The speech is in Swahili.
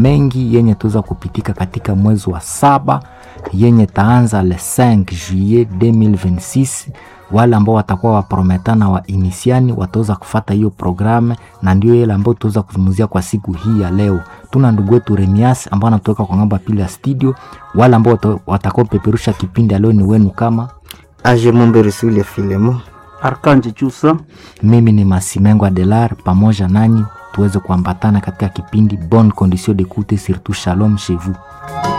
mengi yenye tuweza kupitika katika mwezi wa saba yenye taanza le 5 juillet 2026 wale ambao watakuwa waprometana wa inisiani wataweza kufata hiyo programe na ndio ile ambayo tuweza kuzungumzia kwa siku hii ya leo tuna ndugu wetu remias ambao anatoka kwa ngamba pili ya studio wale ambao watakao peperusha kipindi leo ni wenu kama Age Momberesule Filemo Arkanje Chusa. mimi ni Masimengo Adelar, pamoja nanyi tuweze kuambatana katika kipindi Bonne Condition d'écoute surtout Shalom chez vous.